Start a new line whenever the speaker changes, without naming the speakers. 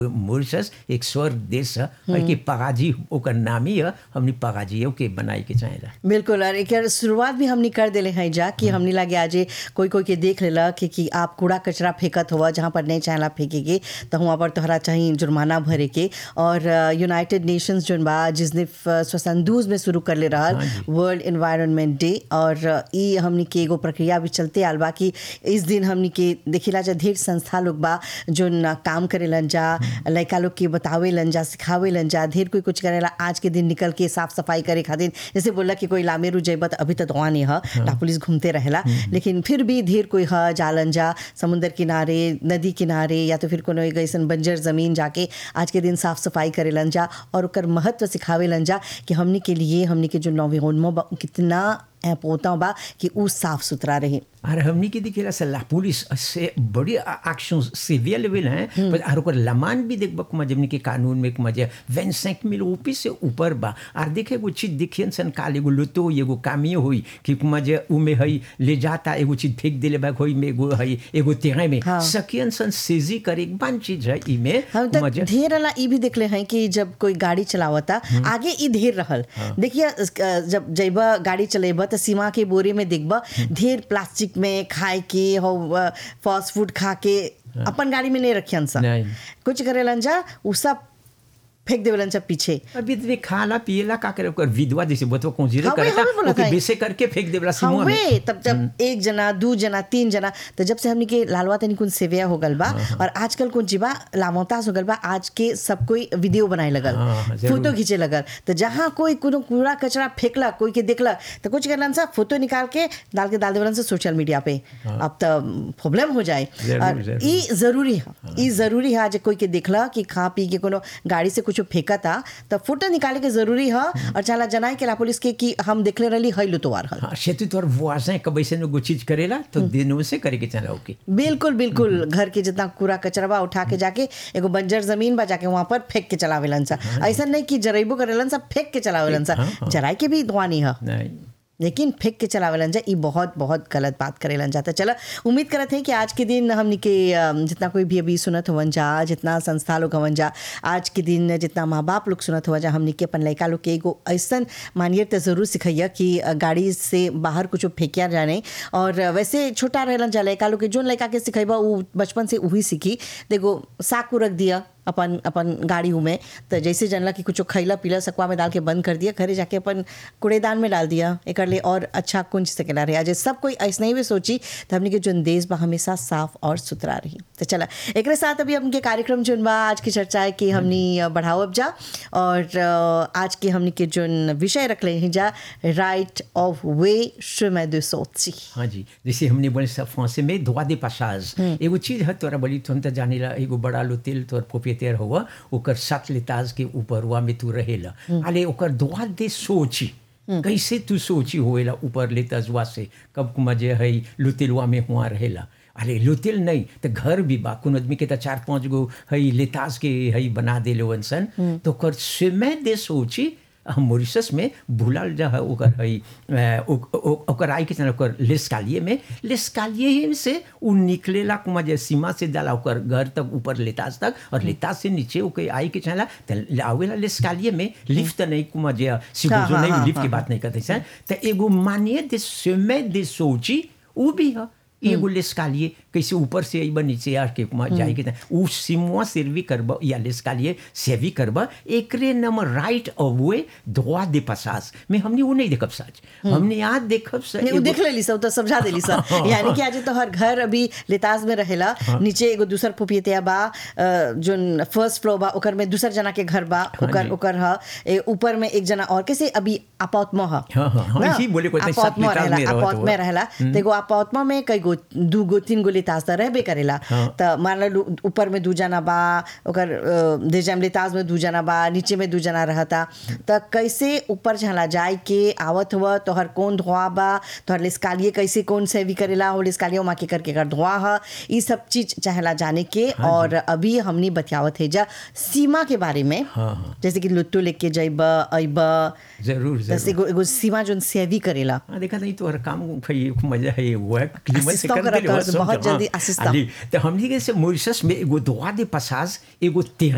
Mauritius एक स्वर्ग देश है और कि पगाजी ओकर नाम ही है हमनी पगाजी के बनाए के चाहेला
बिल्कुल और एक शुरुआत भी हमने कर दिले हैं जा कि हमने लगे आज कोई कोई के देख लेला कि, कि आप कूड़ा कचरा फेंकत हुआ जहाँ पर नहीं चाहला फेंके के तो वहाँ पर तोहरा चाहिए जुर्माना भरे के और यूनाइटेड नेशंस जोन बा जिसने स्वसंदूज में शुरू कर ले रहा वर्ल्ड इन्वायरमेंट डे और ई हमनी के एगो प्रक्रिया भी चलते आल बा कि इस दिन हमनी के देखिला जा ढेर संस्था लोग बा जोन काम करेलन जा लड़का लोग के बतावेलन जा सिखावेलन जा ढेर कोई कुछ करेला आज के दिन निकल के साफ सफाई करे खातिर जैसे बोला कि कोई लामेरू जइबा त अभी तक वहाँ नहीं है पुलिस घूमते रहेला लेकिन फिर भी ढेर कोई है जालन जा समुद्र किनारे नदी किनारे या तो फिर कोनो एक ऐसा बंजर जमीन जाके आज के दिन साफ सफाई करेलन जा और ओकर महत्व सिखावेलन जा कि हमनी के लिए हमनी के जो नौविहोन्मो बा कितना पोता बा कि उ साफ सुथरा रहे
और हमनी के दिखेला से ला पुलिस से बड़ी एक्शन सीवियर लेवल है पर और ओकर लमान भी देखब कुमा जमनी के कानून में कुमा जे 25 मिल ऊपी से ऊपर बा और देखे एगो चीज देखियन सन काल एगो लुतो एगो कामियो हुई कि कुमा जे उमे हई ले जाता एगो चीज फेंक देले बा होई में एगो हई एगो तेरे में
हाँ।
सकियन सन सेजी करे एक बान चीज है ई में
हम
कुमा
तक
जे
ढेर वाला ई भी देखले हैं कि जब कोई गाड़ी चलावता आगे ई ढेर रहल देखिए अ, जब जइबा गाड़ी चलेबा तो सीमा के बोरे में देखबा ढेर प्लास्टिक में खाए के हो फास्ट फूड खा के अपन गाड़ी में नहीं रखियन सा
नहीं।
कुछ करेलन जा उ सब फेंक देवलन सब पीछे
अभी तो खाला पियला का करे ओकर विधवा जैसे बतवा कोंजीरे
हाँ, वही
करता
हमें बोला
ओके
था।
बेसे करके फेंक देवला सिमुआ में
हवे तब जब एक जना दू जना तीन जना तो जब से हमनी के लालवा तनी कुन सेविया हो गल बा और आजकल कुन जीवा लामोतास हो गल बा आज के सब कोई वीडियो बनाए लगल
हाँ, हाँ, जरूर।
फोटो खींचे लगल तो जहाँ कोई कोनो कूड़ा कचरा फेंकला कोई के देखला तो कुछ करलन सा फोटो निकाल के डाल के डाल देवलन से सोशल मीडिया पे अब तो प्रॉब्लम हो जाए
जरूर,
और
जरूर।
ई जरूरी है ई जरूरी है आज कोई के देखला कि खा पी के कोनो गाड़ी से कुछ फेंका था तो फोटो निकाले के जरूरी है और चला जनाए के ला पुलिस के कि हम देखले रहली हई लुतवार हल
हाँ सेतु तोर वाजें कब ऐसे एगो चीज करेला तो दिनों से करे के चला ओके
बिल्कुल बिल्कुल घर के जितना कूड़ा कचरा बा उठा के जाके एगो बंजर जमीन बा जाके वहां पर फेंक के चलावेलन सा ऐसा नहीं कि जरेबो करेलन सा फेंक के चलावेलन सा
हाँ, हाँ।
जराई के भी धुआं नहीं है
नहीं
लेकिन फेंक के चलावेलन जा ई बहुत बहुत गलत बात करेलन जाता चला उम्मीद करत हैं कि आज के दिन हमनी के अम, जितना कोई भी अभी सुनत हवन जा जितना संस्था लोग हवन जा आज के दिन जितना माँ बाप लोग सुनत हुआ जा हमनी के अपन लड़का लोग के एगो ऐसन मानियर तो जरूर सिखैया कि अ, गाड़ी से बाहर कुछ फेंकिया जाने और वैसे छोटा रहलन जा लड़का लोग के जोन लड़का के सिखेबा उ बचपन से वही सीखी देखो साकू रख दिया अपन अपन गाड़ी में तो जैसे जानला कि कुछ खैला पीला सकुआ में डाल के बंद कर दिया घरे जाके अपन कूड़ेदान में डाल दिया एक लिए और अच्छा कुंज सकेला रहे आज सब कोई ऐसा ही भी सोची तो हमने के जोन देश बा हमेशा साफ और सुथरा रही तो चला एक साथ अभी हमके कार्यक्रम जोन बा आज की चर्चा है कि हमनी बढ़ावब जा और अ, आज के हमनी के जोन विषय रख ले हैं जा right of way chemin de sortie
हाँ जी जैसे हमने बोले सब फ्रांसे में droit de passage एगो चीज है तोरा बोली तुम तो जानेला एगो बड़ा लोतेल तोर प्रोpriétaire हुआ ओकर सात लेताज के ऊपर हुआ में तू रहेला अले ओकर droit de सोची कैसे तू सोची होएला ऊपर लेताजवा से कब मजे है लुतेलवा में हुआ रहेला अरे लुतेल नहीं तो घर भी बा कुन आदमी के तो चार पांच गो है लेताज के है बना देले वनसन तो ओकर समय दे सोची हम मॉरिशस में भूलल जा है ओकर है अ, ओ- ओ- ओकर आई के चल ओकर लेस्कालिए में लेस्कालिए ही से उ निकलेला कुमा जे सीमा से डाला ओकर घर तक ऊपर लेताज तक और लेताज से नीचे ओके आई के चला त आवेला लेस्कालिए में लिफ्ट नहीं कुमा जे सिगो
हाँ, हाँ,
नहीं
हाँ,
लिफ्ट
हाँ,
की बात नहीं करते सर त एगो मानिए दे समय दे सोची उ भी है एगो लेस्कालिए कैसे ऊपर से अइबा नीचे आर के कुमा जाए के त उ सिमुआ सर्वी करबा या लेस्कालिए सेवी करबा एकरे नाम right of way droit de passage में हमने वो नहीं देखब सच हमने आज देखब सच
नहीं, उ देख लेली सब तो समझा देली सब यानी कि आज तो हर घर अभी लेताज में रहेला नीचे एगो दूसर पुपियतिया बा अ, जोन फर्स्ट फ्लोर बा ओकर में दूसर जना के घर बा ओकर
जी।
ओकर ह ए, ऊपर में एक जना और कैसे अभी अपाउतमा ह
हाँ, हाँ, हाँ,
ना?
इसी बोले को इतने सात
अपाउतमा
लेताज
रहेला
में रहत
अपाउत
हुआ।
में रहेला तो एगो अपाउतमा में कई गो दू गो तीन गो लेताज तो रहबे करेला तो मान लो ऊपर में दू जना बा ओकर अ, देजम लेताज में दू जना बा नीचे में दू जना रहता तो कैसे ऊपर झला जाए के आवत हुआ तोहर कौन धुआ बा तोहर लिस्कालिए कैसे कौन सेवी करेला हो लिस्कालिए माँ के करके कर धुआ ह ये सब चीज चाहेला जाने के और अभी हमनी बतियावत है जा सीमा के बारे में
हाँ, हाँ।
जैसे कि लुट्टू लेके जइब अइब
जरूर
जैसे
जरूर
एगो एगो सीमा जोन सेवी करेला
हाँ देखा नहीं तो हर काम भाई मजा है वो है क्लीमत से
Assistant
कर देले
करता है,
वो सब
बहुत
जमा।
जल्दी assistant।
अली, तो हमने के से मॉरिशस में एगो droit de passage एगो terrain